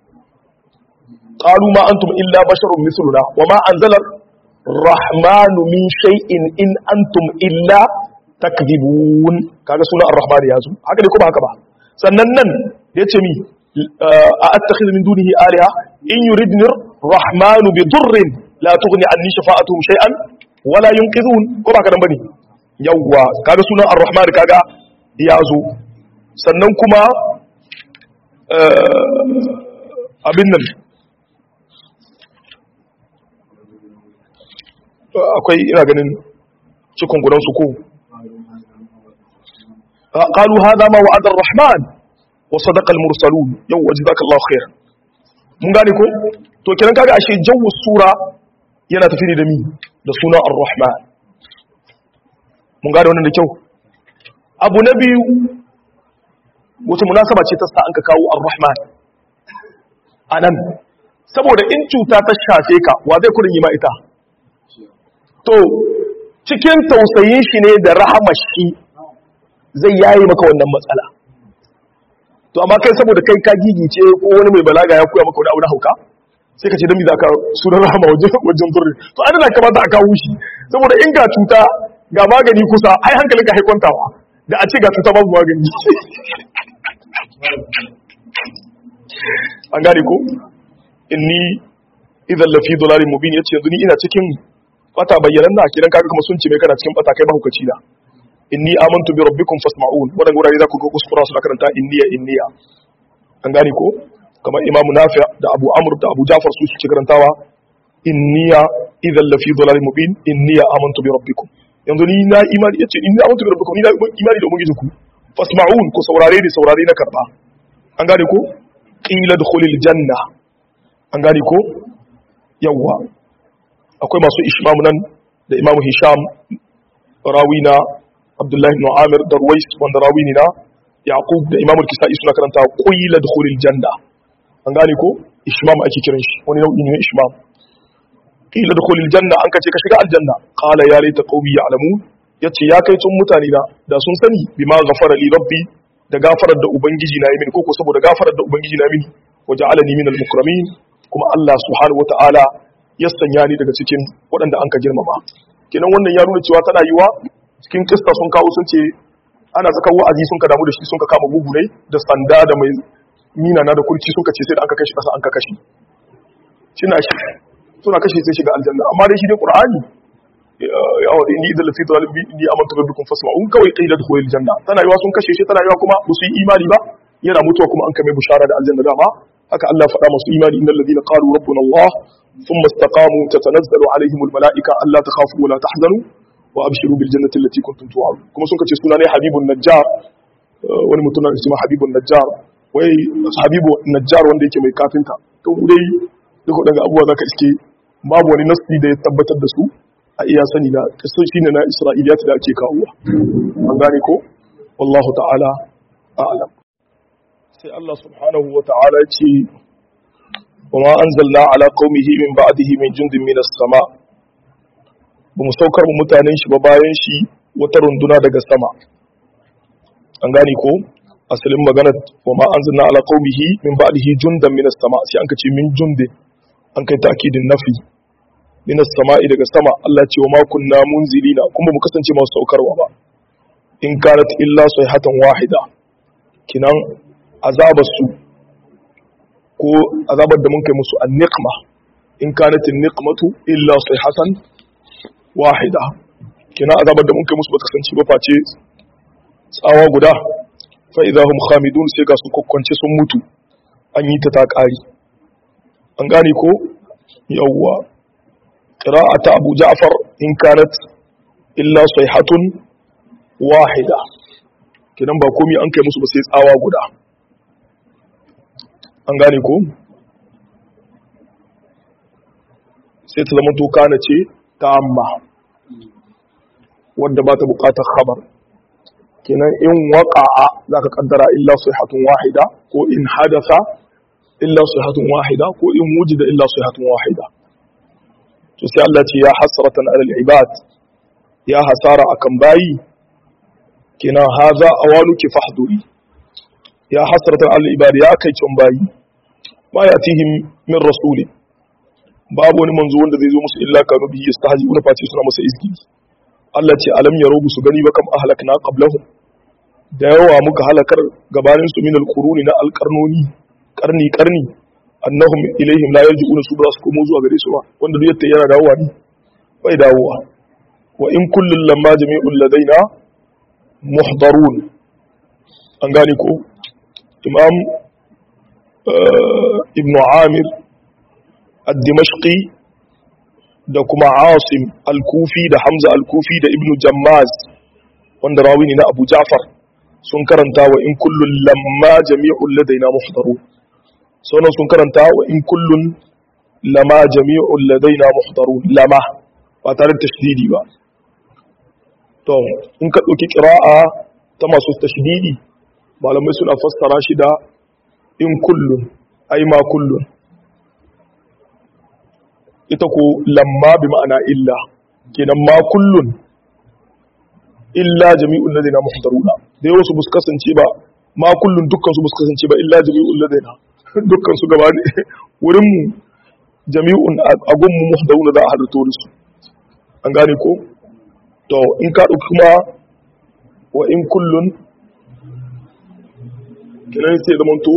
qalu ma antum illa basharun mithluna wama anzala الرحمن من شيء in antum illa takdibun kaga sunan ar-rahman yazo haka ne ko ba haka ba sannan nan yace mi a attakhidhu min dunihi alaha in yuridni ar-rahman bi durrin la tughni anni shafa'atuhum shay'an wala yunqidhun ko ba haka nan bane yawwa kaga sunan ar-rahman kaga yazo sannan kuma abin nan akwai ina ganin cikin gudansu ko قالوا هذا ما وعد الرحمن وصدق المرسلون يو وجزاك الله خير mun gane ko to kiran kaga ashe jawu sura yana tafi ne da mi da suna ar-rahman mun gane wannan da kyau abu na biyu wata munasaba ce ta sa an ka kawo ar-rahman anan saboda in cuta ta shafe ka wa zai kurin yi ma ita to cikin tausayin shi ne da rahamar shi zai yayi maka wannan matsala to amma kai saboda kai ka gigice ko wani mai balaga ya koya maka wani abu na hauka sai ka ce dan me zaka sunan rahama wajen wajen durri to an da kamata a kawo shi saboda in ga cuta ga magani kusa ai hankalin ka haikontawa da a ce ga cuta babu magani an gane ko inni idan lafi dolalin mubin yace yanzu ni ina cikin bata bayyanan na kiran kaga kuma sun ce mai kana cikin bata kai mahukaci da inni amantu bi rabbikum fasma'un wadan gurare za ku ga kuskura su karanta inniya inniya an gane ko kamar imam nafi' da abu amr da abu jafar su suke karantawa inniya idan lafi dhalalin mubin inniya amantu bi rabbikum yanzu ni na imani yace inni amantu bi rabbikum ni na imani da ubangiji ku fasma'un ku saurare ni saurare na karba an gane ko qila dukhulil janna an gane ko yawwa akwai masu ishmam nan da imam hisham rawina abdullahi ibn amir da ruwais wanda rawi ne na yaqub da imam al-kisa'i suna karanta qila dukhulil janna an gane ko ishmam ake kiran shi wani nau'i ne na ishmam qila dukhulil janna an kace ka shiga aljanna qala ya laita qaumi ya'lamun yace ya kai tun mutane na da sun sani bima ghafara li rabbi da gafarar da ubangiji na yi mini koko saboda gafarar da ubangiji na mini waja'alani minal mukramin kuma Allah subhanahu wata'ala ya sanya ni daga cikin waɗanda an ka girmama kenan wannan ya nuna cewa tana yiwa cikin kista sun kawo sun ce ana saka wa'azi sun ka damu da shi sun ka kama gugurai da sanda da mai mina na da kurci sun ka ce sai da an ka kashi kasa an ka kashi shina shi suna kashe sai shiga aljanna amma dai shi dai qur'ani ya wa inni idan lafi dalil bi inni amantu rabbikum fasma'un kawai qila dukhulil janna tana yiwa sun kashe shi tana yiwa kuma ba su yi imani ba yana mutuwa kuma an kame bushara da aljanna dama haka Allah faɗa masu imani innal ladina qalu rabbuna Allah thumma istaqamu tatanazzalu alaihimul malaika alla takhafu wa la tahzanu wa abshiru bil jannati allati kuntum tu'adun kuma sun kace suna ne habibun najjar wani mutum na isma habibun najjar wai habibu najjar wanda yake mai kafinta to dai duk waɗanda abubuwa zaka iske babu wani nasi da ya tabbatar da su a iya sani na kasan shine na isra'iliyat da ake kawowa an gane ko wallahu ta'ala a'lam sai Allah subhanahu wa ta'ala ya ce wa ma anzalna ala qaumihi min ba'dihi min jundin minas sama ba mu saukar mu mutanen shi ba bayan shi wata runduna daga sama an gane ko asalin magana wa ma anzalna ala qaumihi min ba'dihi jundan minas sama sai an kace min jundin an kai ta'kidin nafi minas sama'i daga sama Allah ce wa ma kunna munzilina kuma mu kasance masu saukarwa ba in kanat illa sayhatan wahida kinan azabar su ko azabar da mun kai musu an-niqma in kanat an-niqmatu illa sayhatan wahida kinan azabar da mun kai musu ba ta kasance ba face tsawa guda fa idahum khamidun sai ga su kokkonce sun mutu an yi ta ta kari an gane ko yawwa qira'ata abu ja'far in kanat illa sayhatun wahida kidan ba komai an kai musu ba sai tsawa guda an gane ko sai ta zama to kana ce ta amma wadda ba ta bukatar khabar kenan in waqa'a zaka kaddara illa sayhatun wahida ko in hadatha illa sayhatun wahida ko in wujida illa sayhatun wahida to sai Allah ce ya hasratan alal ibad ya hasara akan bayi kenan haza awaluki fahduri ya hasratan alal ibad ya kai cin bayi ma yatihim min rasulin babu wani manzo wanda zai zo musu illa kanu bihi yastahzi'una fati suna masa izgidi Allah ce alam yaro su gani ba kam ahlakna qablahum da yawa muka halakar gabanin su min alquruni na alqarnoni karni karni annahum ilaihim la yarji'una su ba su komo zuwa gare su ba wanda duk yatta yana dawowa ne bai dawowa wa in kullun lamma jami'ul ladaina muhdarun an gane ko imam ibnu amir ad-dimashqi da kuma asim al-kufi da hamza al-kufi da ibnu jammaz wanda rawi ne na abu ja'far sun karanta wa in kullun lamma jami'ul ladaina muhdarun sauran sun karanta wa in kullun lama jami'ul ladaina muhdarun lama ba tare da tashdidi ba to in ka dauki qira'a ta masu tashdidi malamai suna fassara shi da in kullun ai ma kullun ita ko lamma bi ma'ana illa kenan ma kullun illa jami'ul ladaina muhdaruna da yawa su bus kasance ba ma kullun dukkan su bus kasance ba illa jami'ul ladaina dukkan su gaba ne wurin mu jami'un a gun mu muhdaruna da a halarto da su an gane ko to in ka dauki kuma wa in kullun kenan sai zamanto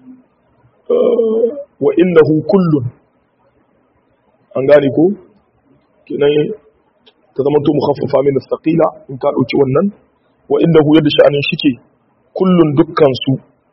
wa innahu kullun an gane ko kenan ta zama to mukhaffafa min thaqila in ka dauki wannan wa innahu yadda sha'anin shike kullun dukkan su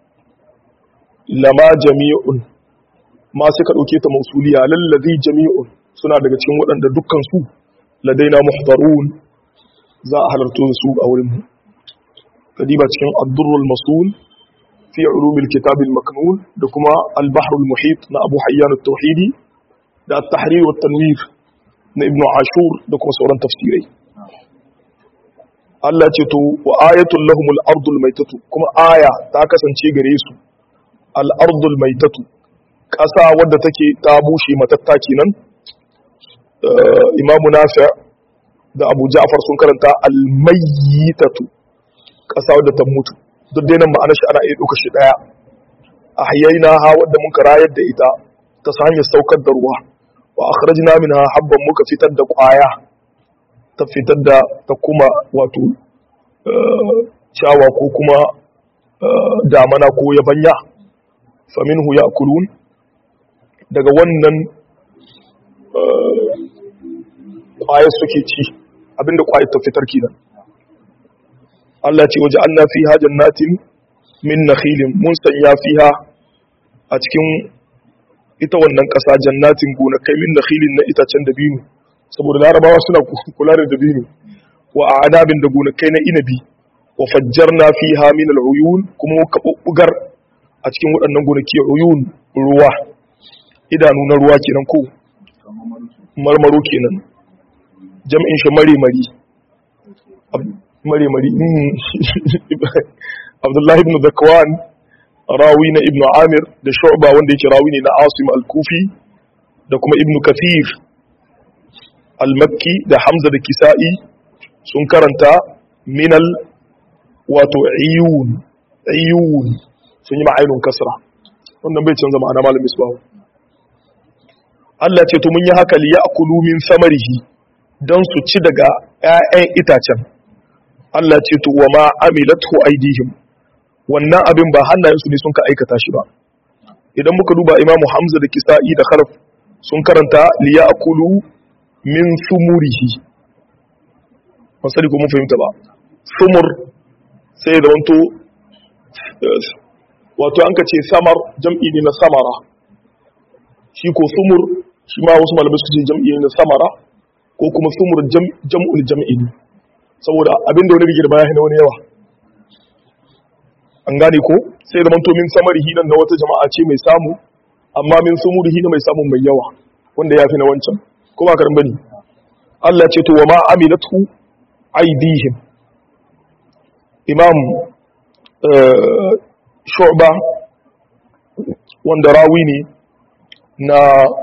lama jami'un ma sai ka dauke ta mausuliya lallazi jami'un suna daga cikin waɗanda dukkan su ladaina muhdarun za a halarto su a wurin mu kadiba cikin ad-durrul masul fi ulumil kitab al-maknun da kuma al-bahr al-muhit na abu hayyan at-tauhidi da at-tahrir wa tanwir na ibn ashur da kuma sauran tafsirai Allah ce to wa ayatul lahumul ardul maitatu kuma aya ta kasance gare su al ardul maitatu ƙasa wadda take ta bushe matatta kenan imamu nafi' da abu ja'far sun karanta al mayyitatu ƙasa wadda ta mutu duk dai nan ma'anar shi ana iya ɗauka shi ɗaya ahyayna ha wadda mun rayar da ita ta hanyar saukar da ruwa wa akhrajna minha habban muka fitar da kwaya ta fitar da ta kuma wato shawa ko kuma damana ko yabanya faminhu ya'kulun daga wannan kwaya suke ci abinda kwaya ta fitar kenan Allah ce waje Allah fiha jannatin min nakhilin mun sanya fiha a cikin ita wannan ƙasa jannatin gonakai min nakhilin na itacen dabino saboda larabawa suna kula da dabino wa anabin da gonakai na inabi wa fajjarna fiha min al-uyun kuma muka bubbugar a cikin waɗannan gonaki uyun ruwa idanu na ruwa kenan ko marmaro kenan jam'in shi mare mari mare mari Abdullahi ibn Zakwan rawi na ibnu amir da shu'ba wanda yake rawi ne na asim al-kufi da kuma ibnu kathir al-makki da hamza da kisa'i sun karanta minal wato iyun iyun sun yi ma'ainun kasra wannan bai canza ma'ana malamin isbahu Allah ce to mun yi haka li ya'kulu min samarihi dan su ci daga ƴaƴan itacen Allah ce to wa ma amilatu aidihim wannan abin ba hannayensu ne sun ka aikata shi ba idan muka duba imamu hamza da kisa'i da kharaf sun karanta li ya'kulu min sumurihi ba sani ko mun fahimta ba sumur sai da wanto wato an ka ce samar jam'i ne na samara shi ko sumur shi ma wasu malamai su ce jam'i ne na samara ko kuma sumur jam'ul jam'i ne saboda abin da wani rigir baya na wani yawa an gane ko sai da manto min samarihi nan na wata jama'a ce mai samu amma min sumurihi na mai samu mai yawa wanda ya fi na wancan ko ba karin bane Allah ce to wa ma amilatu aidihim imam shu'ba wanda rawi ne na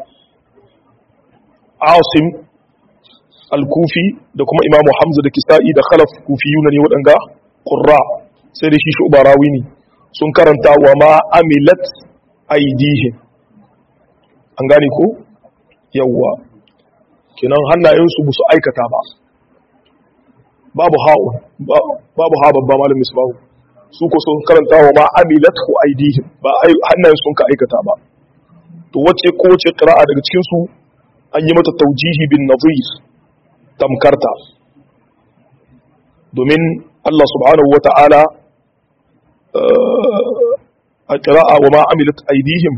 asim al-kufi da kuma imamu hamza da kisa'i da khalaf kufiyuna ne waɗanga qurra sai da shi shu'ba rawi ne sun karanta wa ma amilat aidihim an gane ko yawwa kenan hannayensu ba su aikata ba babu ha'u babu ha babba malamin su babu su ko sun karanta wa ma amilat hu aidihim ba hannayen sun ka aikata ba to wace ko wace qira'a daga cikin su an yi mata taujihi bin nazir tamkarta domin Allah subhanahu wata'ala a qira'a wa ma amilat aidihim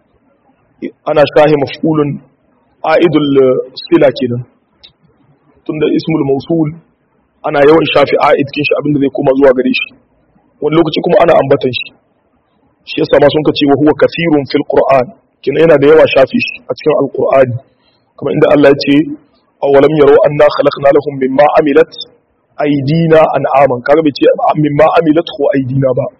ana shahi maf'ulun a'idul sila kenan tunda ismul mawsul ana yawan shafi a'id kin shi abinda zai koma zuwa gare shi wani lokaci kuma ana ambatan shi shi yasa ma sun kace wa huwa kathirun fil qur'an kina yana da yawa shafi shi a cikin alqur'ani kuma inda Allah ya ce awalam yaro anna khalaqna lahum mimma amilat aydina an'aman kaga bai ce mimma amilat hu aydina ba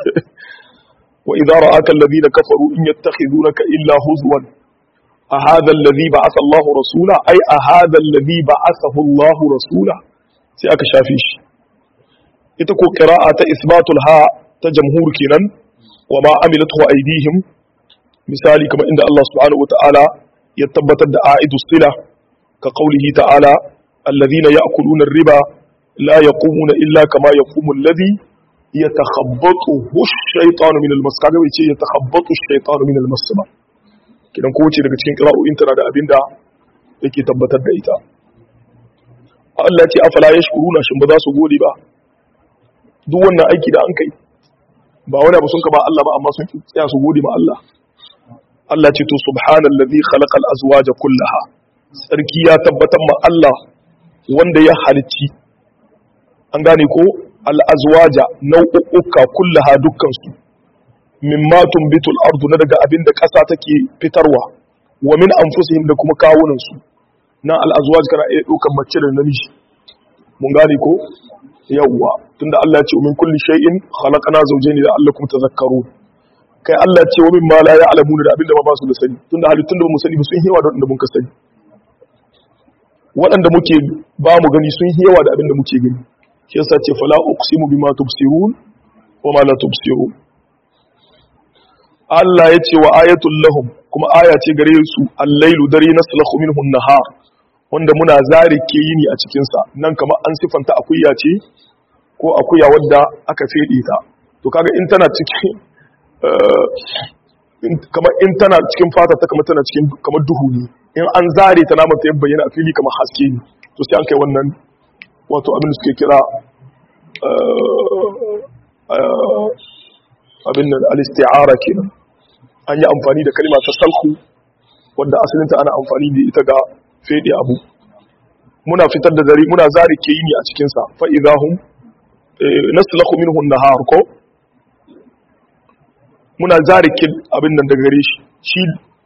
wa idza ra'aka alladhina kafaru in yattakhidunaka illa huzwan أهذا الذي بعث الله رسولا أي أهذا الذي بعثه الله رسولا sai aka shafe shi ita ko qira'a ta isbatul ha ta jamhur kenan wa ma amilatu aydihim misali kamar inda Allah subhanahu wataala ya tabbatar da a'idus sila ka qaulihi ta'ala alladhina ya'kuluna ar-riba la yaqumuna illa kama yaqumu alladhi yatakhabbathu ash-shaytanu min al-mas kaga bai ce yatakhabbathu ash-shaytanu min al-mas ba kidan ko ce daga cikin qira'o'in tana da abinda yake tabbatar da ita Allah ce afala ya shukuruna shin ba za su gode ba duk wannan aiki da an kai ba wani abu sun ka ba Allah ba amma sun tsaya su gode ma Allah Allah ce to subhanallazi khalaqal azwaja kullaha sarki ya tabbatar ma Allah wanda ya halicci an gane ko al azwaja nau'uka kullaha dukkan su mimma tumbitul ardu na daga abin da ƙasa take fitarwa wa min anfusihim da kuma kawunan su na al'azwaj kana iya ɗaukar mace da namiji mun gane ko yawwa tunda Allah ce min kulli shay'in khalaqana zawjayn la'allakum tadhakkarun kai Allah ce wa min ma la ya'lamuna da abinda ba ba su da sani tunda halittun da ba mu sani ba sun hewa da wanda mun ka sani waɗanda muke ba mu gani sun hewa da abinda muke gani shi yasa ce fala uqsimu bima tubsirun wa ma la tubsirun Allah ya ce wa ayatul lahum kuma aya ce gare su al-lailu dare naslahu minhu an-nahar wanda muna zari ke yini a cikinsa nan kamar an sifanta akuya ce ko akuya wadda aka fede ta to kaga in tana cikin kamar in tana cikin fata ta kamar tana cikin kamar duhu ne in an zare ta namanta ya bayyana a fili kamar haske ne to sai an kai wannan wato abin da suke kira abin nan al-isti'ara kenan an yi amfani da kalma ta salhu wanda asalinta ana amfani da ita ga fede abu muna fitar da dare muna zari ke yi ne a cikinsa fa'idahun nasu minhun nahar ko muna zari ke abin nan daga gare shi shi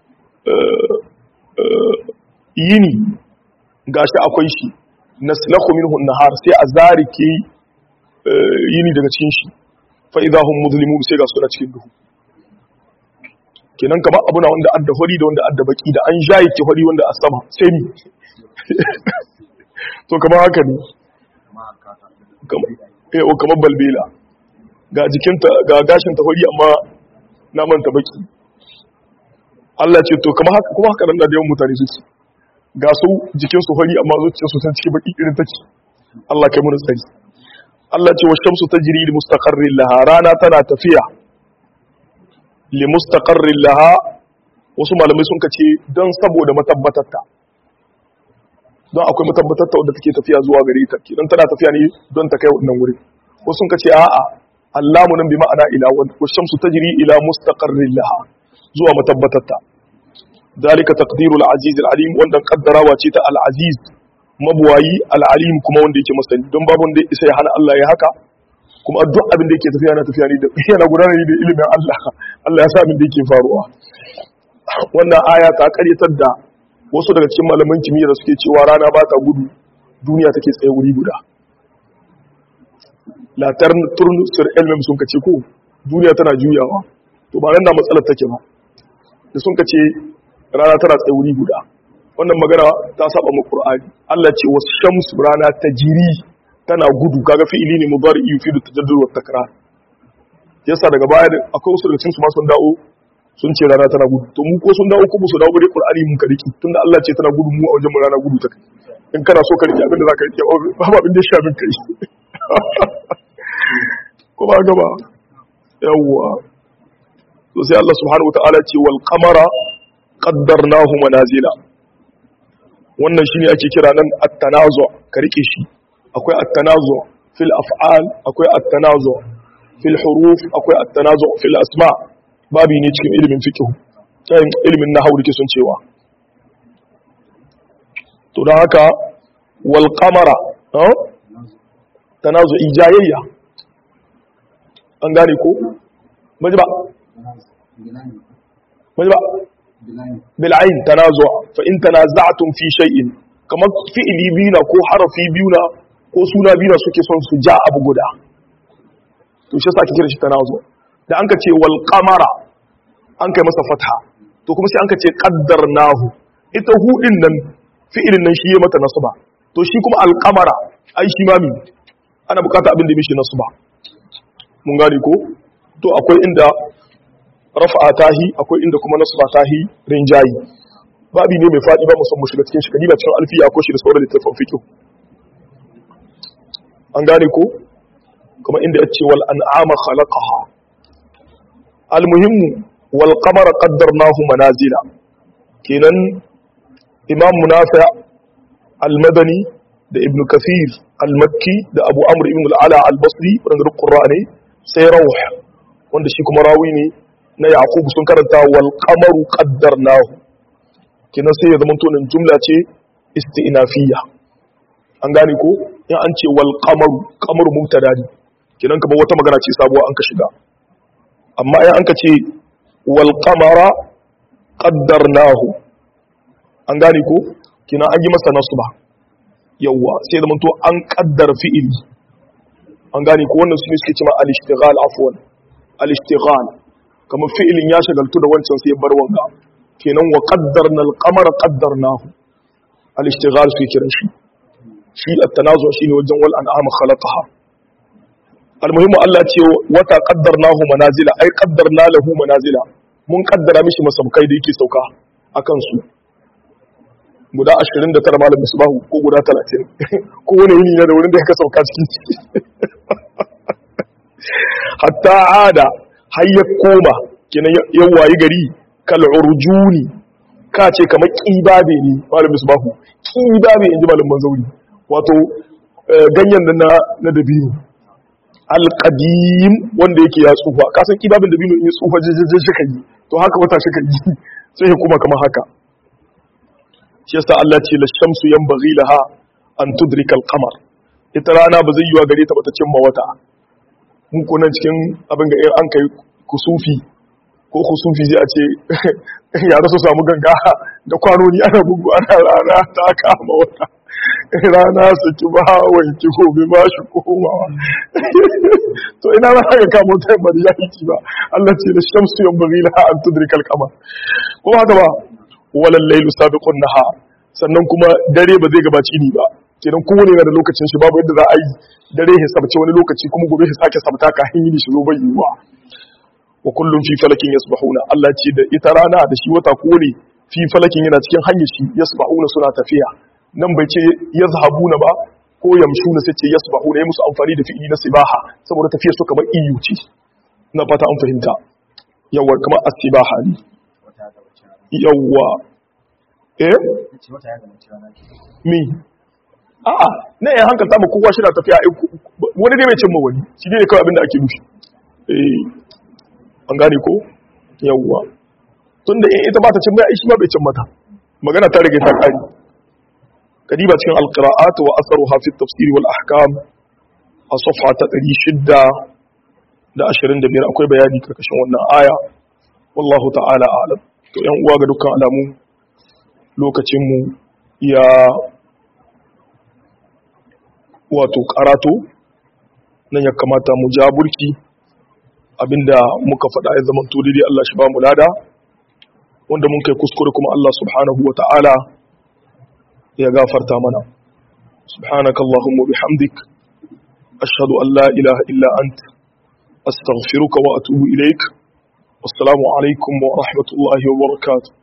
yini gashi akwai shi nasu minhun nahar sai a zari ke yini daga cikin shi fa'idahun musulmi sai ga suna cikin duhu kenan kama abuna wanda adda hori da wanda adda baki da an jaye ke hori wanda a sama sai ni to kama haka ne eh o kamar balbela ga jikinta ga gashin ta fari amma naman ta baki Allah ce to kuma haka kuma haka nan da yawan mutane suke ga su jikin su fari amma zuciyar su san cikin baki irin take Allah kai mun tsari Allah ce wa shamsu tajri li mustaqarrin laha rana tana tafiya li mustaqarrin laha wasu malamai sun kace don saboda matabbatarta don akwai matabbatarta wadda take tafiya zuwa gare ta kidan tana tafiya ne don ta kai wannan wuri wasu sun kace a'a Allahu nan bi ma'ana ila wa shamsu tajri ila mustaqarrin laha zuwa matabbatarta dalika taqdirul aziz alim wanda kaddarawa ce ta al aziz mabuwayi al alim kuma wanda yake masani don babu wanda isa ya hana Allah ya haka kuma duk abin da yake tafiya yana tafiya ne da yana gudanar ne da ilimin Allah Allah ya sa abin da yake faruwa wannan aya ta karyatar da wasu daga cikin malaman kimiyya da suke cewa rana ba ta gudu duniya take tsaye wuri guda la turn sur elmem sun kace ko duniya tana juyawa to ba nan da matsalar take ba da sun kace rana tana tsaye wuri guda wannan magana ta saba mu qur'ani Allah ce was shamsu rana tajiri tana gudu kaga fi'ili ne mudari yufidu tajaddud wa takrar yasa daga baya akwai wasu daga cikin su ma sun dawo sun ce rana tana gudu to mu ko sun dawo ko su dawo bare qur'ani mun ka riki tunda Allah ce tana gudu mu a wajen mu rana gudu ta kai in kana so ka riki abin da zaka riki ba abin da ya shafi kai ko ba gaba yawwa to sai Allah subhanahu wataala ce wal qamara qaddarnahu manazila wannan shine ake kira nan at-tanazu ka rike shi akwai at-tanazu fil af'al akwai at-tanazu fil huruf akwai at-tanazu fil asma' babi ne cikin ilimin fikihu cikin ilimin nahawu da ke sun cewa to don haka wal qamara tanazu ijayayya an gane ko maji ba maji ba bil ayn tanazu fa in tanaza'tum fi shay'in kamar fi'ili biyu na ko harafi biyu na ko suna biyu na suke son su ja abu guda to shi yasa ake kira shi tanazu da an ka ce wal qamara an kai masa fatha to kuma sai an ka ce qaddarnahu ita hudin nan fi'ilin nan shi ya mata nasba to shi kuma al qamara ai shi ma mi ana bukata abin da mishi nasba mun gane ko to akwai inda raf'a tahi akwai inda kuma nasba tahi rinjayi babi ne mai fadi ba musamman shiga cikin shi kadiba cikin alfiya ko shi da sauran littafin fiqh an gane ko kuma inda ya ce wal an'ama khalaqaha almuhimmu wal qamara qaddarnahu manazila kenan imam munafi' al-madani da ibn kathir al-makki da abu amr ibn al-ala al-basri wanda qurra ne sai rawh wanda shi kuma rawi ne na yaqub sun karanta wal qamaru qaddarnahu kenan sai ya zama to nan jumla ce isti'nafiyya an gane ko in an ce wal qamaru qamaru mubtada ne kenan kamar wata magana ce sabuwa an ka shiga amma in an ka ce wal qamara qaddarnahu an gane ko kenan an yi masa nasba yawa sai da to an kaddara fi'ili an gane ko wannan sune suke cewa al-ishtighal afwan al-ishtighal kamar fi'ilin ya shagaltu da wancan sai ya bar wanga kenan wa qaddarna al-qamara qaddarnahu al-ishtighal suke kiran shi shi at-tanazu shine wajen wal an'am khalaqaha al-muhimmu Allah ce wata qaddarnahu manazila ai qaddarna lahu manazila mun kaddara mishi masaukai da yake sauka akan su guda 29 malam misbahu ko guda 30 ko wani yini na da wurin da ya sauka ciki hatta ada har ya koma kenan ya wayi gari kal urjuni ka ce kamar kibabe ne malam misbahu kibabe inji malam manzauri wato ganyen na na dabino alqadim wanda yake ya tsufa ka san kibabin dabino in ya tsufa jijjijin shi kai to haka wata shi kai sai ya kuma kamar haka shi yasa Allah ce la shamsu yanbaghi laha an tudrika al-qamar ita rana ba zai yiwa gare ta bata cimma wata mun ko nan cikin abin ga an kai kusufi ko kusufi zai a ce ya su samu ganga da kwanoni ana bugu ana rana ta kama wata rana su ki ba wanki gobe ma shi komawa to ina na haka kama wata bari ya yi ba Allah ce la shamsu yanbaghi laha an tudrika al-qamar kuma haka ba walal lailu sabiqun nahar sannan kuma dare ba zai gabaci ni ba kenan kowane yana da lokacin shi babu yadda za a yi dare ya sabce wani lokaci kuma gobe ya sake sabta ka hanyar shi zo bai yiwuwa wa kullum fi falakin yasbahuna Allah ce da ita rana da shi wata kowane fi falakin yana cikin hanyar shi yasbahuna suna tafiya nan bai ce yazhabuna ba ko yamshuna sai ce yasbahuna ya musu amfani da fi'ili na sibaha saboda tafiyar su kamar iyu ce na fata an fahimta yawa kamar as-sibaha ne yawa eh mi a'a na yan hankalta ma kowa shi na tafiya wani dai bai cimma wani shi ne kawai abin da ake nufi eh an gane ko yawwa tun da ita ba ta cin mai shi ma bai cin mata magana ta rage ta kari kadiba cikin alqira'at wa asaruha fi tafsir wal ahkam a safha ta 625 akwai bayani karkashin wannan aya wallahu ta'ala a'lam to yan uwa ga dukkan alamu lokacin mu ya wato karato nan ya kamata mu ja burki abinda muka faɗa ya zama to daidai Allah shi ba mu lada wanda mun kai kuskure kuma Allah subhanahu wa ta'ala ya gafarta mana subhanaka allahumma bihamdik ashhadu an la ilaha illa ant astaghfiruka wa atubu ilaik wassalamu alaikum wa rahmatullahi wa barakatuh